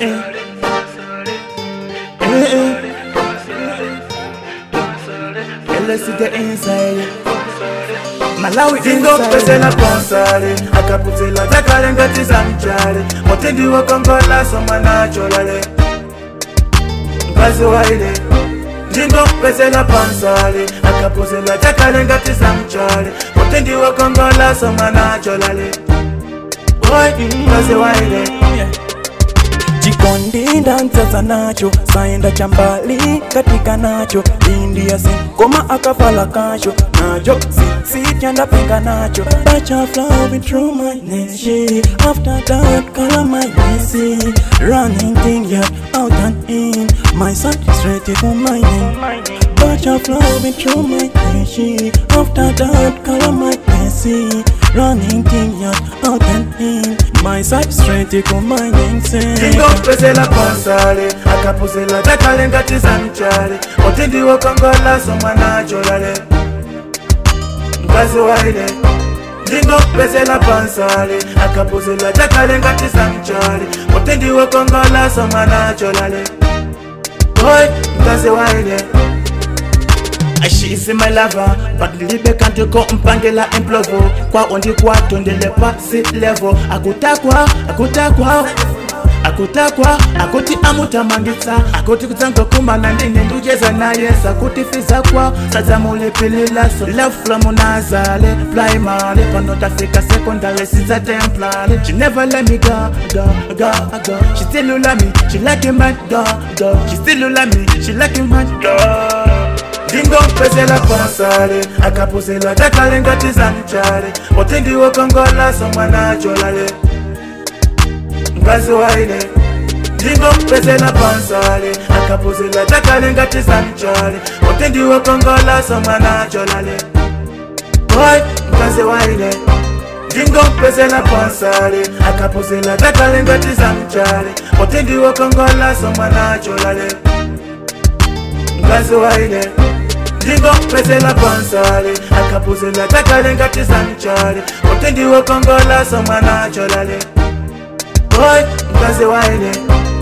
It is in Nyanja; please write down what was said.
eh. Eh, eh. Let's see the inside. Malawi ndingopesela ponsale akaputila takale ngati za mchale mutindi wakongolaso mwanacholale mkazi waile ndingopesela ponsale akaputila takale ngati za mchale mutindi wakongolaso mwanacholale Oi, mkazi waile chikondi ndanzaza nacho saenda chambali katika nacho india sin koma akafala kacho nacho sitya ndapenga nacho bacha flowing through my nation after that color my messy running thing yeah out and in my son straight to my name bacha flowing through my nation after that color my messy running thing yeah out and in my side straight to my name say ndingopesela ponsale akapuzila takale ngati za mchale mutindi wakongolaso mwanacholale mkazi waile ndingopesela ponsale akapuzila takale ngati za mchale mutindi wakongolaso mwanacholale Oi, mkazi waile She is my lover, but libe kanti ko mpangela implovo kwa ondi kwatondele pasi level akutakwa akutakwa akutakwa akuti amutamangitsa akuti kutsanga kumana ndine ndujeza naye sakuti fiza kwa sadzamulepelelaso love from nazale primary pano tafika secondary sinza templary she never let me go go go go she still love me she like him man go go she still love me she like him man go ndingopesela ponsale akapuzela takale ngati za mchale mutindi wakongolaso mwanacholale mkazi waile ndingopesela ponsale akapuzela takale ngati za mchale mutindi wakongolaso mwanacholale Oi, mkazi waile ndingopesela ponsale akapuzela takale ngati za mchale mutindi wakongolaso mwanacholale mkazi waile ndingopesela ponsale akapuzela takale ngati za mchale mutindi wakongolaso mwanacholale Oi, mkazi waile